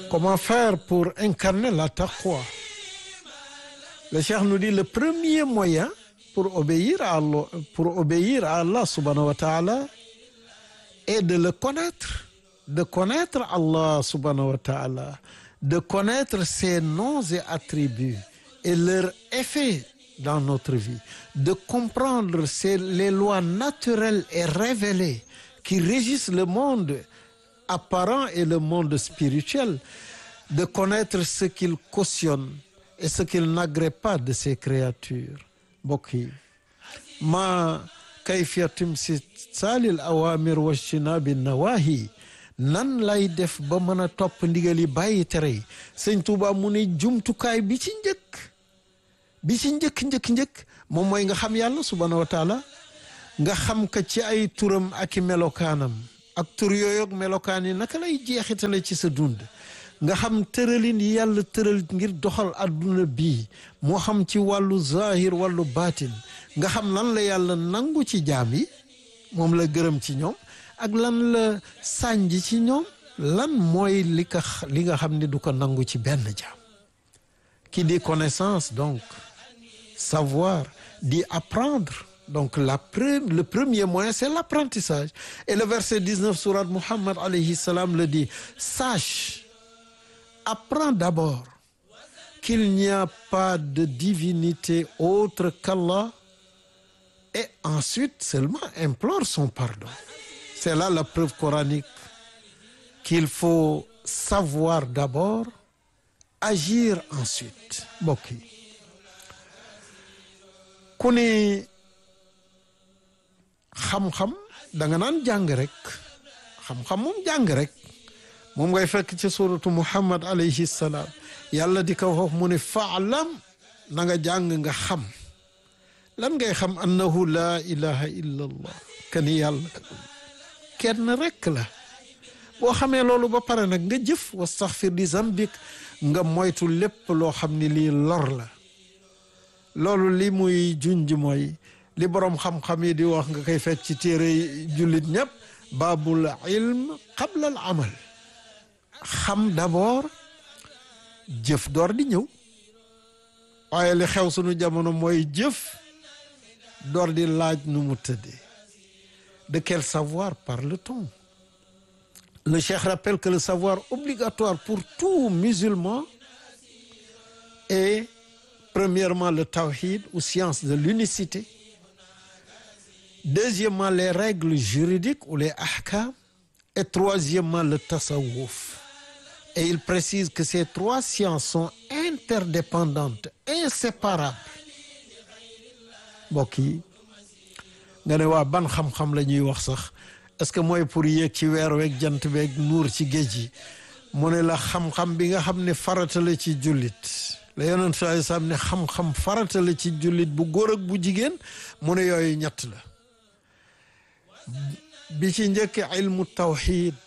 Comment faire pour incarner la taqwa? Le Cheikh nous dit le premier moyen pour obéir à Allah, pour obéir à Allah subhanahu wa ta'ala est de le connaître, de connaître Allah subhanahu wa ta'ala, de connaître ses noms et attributs et leur effet dans notre vie, de comprendre c'est les lois naturelles et révélées qui régissent le monde apparent et le monde spirituel, de connaître ce qu'il cautionne et ce qu'il n'agrée pas de ses créatures mbokk yi ma kayfiya timsaalil awamir wajtinabi nawahi nan lay def ba mën a topp ndigal yi bàyyi tere yi sëñ Tuuba mu ne jumtukaay bi ci njëkk bi ci njëkk njëkk njëkk moom mooy nga xam yàlla subhanahu wa taala nga xam ka ci ay turam ak i melokaanam ak tur yooyu ak melokaan yi naka lay jeexitale ci sa dund nga xam tëralin yi yàlla tëral ngir doxal adduna bii moo xam ci wàllu zahir wàllu baatin nga xam lan la yàlla nangu ci jaam yi moom la gërëm ci ñoom ak lan la sànj ci ñoom lan mooy li ka li nga xam ne du ko nangu ci benn jaam qui dit connaissance donc savoir dit apprendre donc la pre le premier moyen c'est l'apprentissage et le verset 19 sourate Muhammad alayhi salam le dit sache apprends d'abord qu'il n'y a pas de divinité autre qu'Allah et ensuite seulement implore son pardon c'est là la preuve coranique qu'il faut savoir d'abord agir ensuite mbokk yi ku ni xam-xam da nga naan jàng rek xam-xam moom jàng rek moom ngay fekk ci suratu muhammad alayhi salaam yàlla di ko wax mu ne faalam na nga jàng nga xam lan ngay xam annahu laa ilaha illa allah kani yàlla kenn rek la boo xamee loolu ba pare nag nga jëf wastaxfir di zambik nga moytu lépp loo xam ni lii lor la loolu li muy junj mooy li boroom xam-xam yi di wax nga koy fekk ci téere jullit ñëpp baabul ilm qabla al amal xam d'abord jëf door di ñëw waaye li xew sunu jamono mooy jëf door di laaj nu mu tëddee de quel savoir parle-t-on le cheikh rappelle que le savoir obligatoire pour tout musulman est premièrement le tawhid ou science de l'unicité deuxièmement les règles juridiques ou les ahkam et troisièmement le tasawwuf et il précise que ces trois sciences sont interdépendantes inséparables mbokk yi nga ne waa ban xam-xam la ñuy wax sax est-ce que mooy pour yéeg ci weer weeg jant beeg nuur ci géej gi mu ne la xam-xam bi nga xam ne farata la ci jullit la yonent sallallahu alayhi wasallam ne xam-xam farata la ci jullit bu góor ak bu jigéen mu ne yooyu ñett la bi ci njëkk ilmu tawxid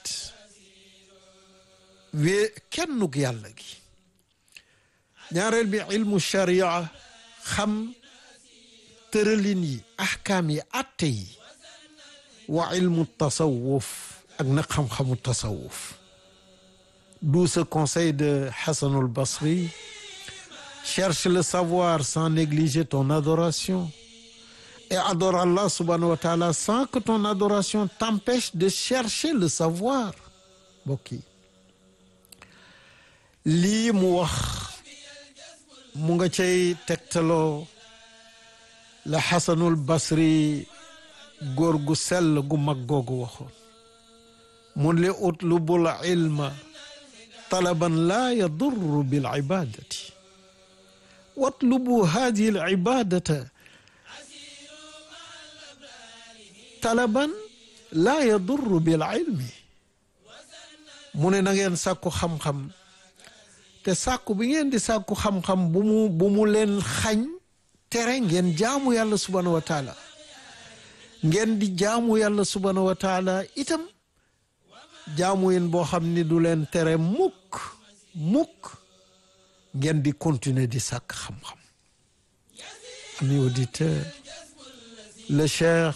wee kennug yàlla gi ñaareel bi ilmu sharia xam tëralin yi ahkaam yi atte yi wa ilmu tasawuf ak nag xam-xamu tasawuf d'où ce conseil de Hassan al-Basri cherche le savoir sans négliger ton adoration et adore Allah subhanahu wa ta'ala sans que ton adoration t'empêche de chercher le savoir mbokk yi lii mu wax mu nga cay tegtaloo la Hasanul Basri góor gu sell gu mag googu waxoon mun li utlubul ilma talaban laa yadurru bil ibadati watlubu hadihi al ibadata talaban laa yadurru bil ilmi mu ne na ngeen sàkku xam-xam te sàkku bi ngeen di sàkku xam-xam bu mu bu mu leen xañ tere ngeen jaamu yàlla subhanahu wa taala ngeen di jaamu yàlla subhanahu wa taala itam jaamu yin boo xam ni du leen tere mukk mukk ngeen di continuer di sàkk xam-xam ami auditeur le cheikh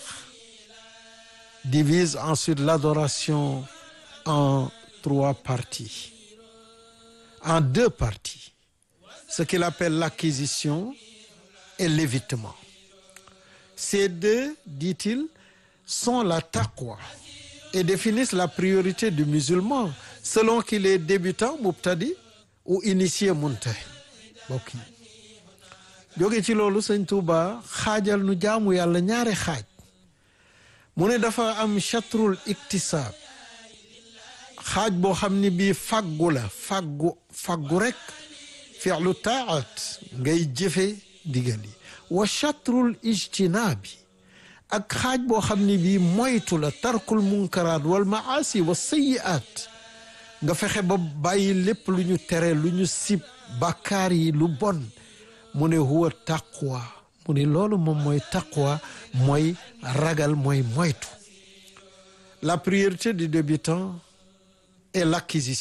divise ensuite l'adoration en trois parties en deux parties ce qu'il appelle l'acquisition et l'évitement ces deux dit-il sont la taqwa et définissent la priorité du musulman selon qu'il est débutant mubtadi ou initié muntahi mbokk yi jóge ci loolu sëñ Tuuba xaajal nu jaamu yàlla ñaari xaaj mu ne dafa am chatrul iktisaab xaaj boo xam ni bii faggu la faggu faggu rek fi'lu taat ngay jëfe ndigal yi wa chatrul ijtinaabi ak xaaj boo xam ni bii moytu la tarkul munkaraat wal maasi wa sayiaat nga fexe ba bàyyi lépp lu ñu tere lu ñu sib bàkkaar yi lu bon mu ne huwa taqwa mu ne loolu moom mooy taqwa mooy ragal mooy moytu la priorité du débutant est l'acquisition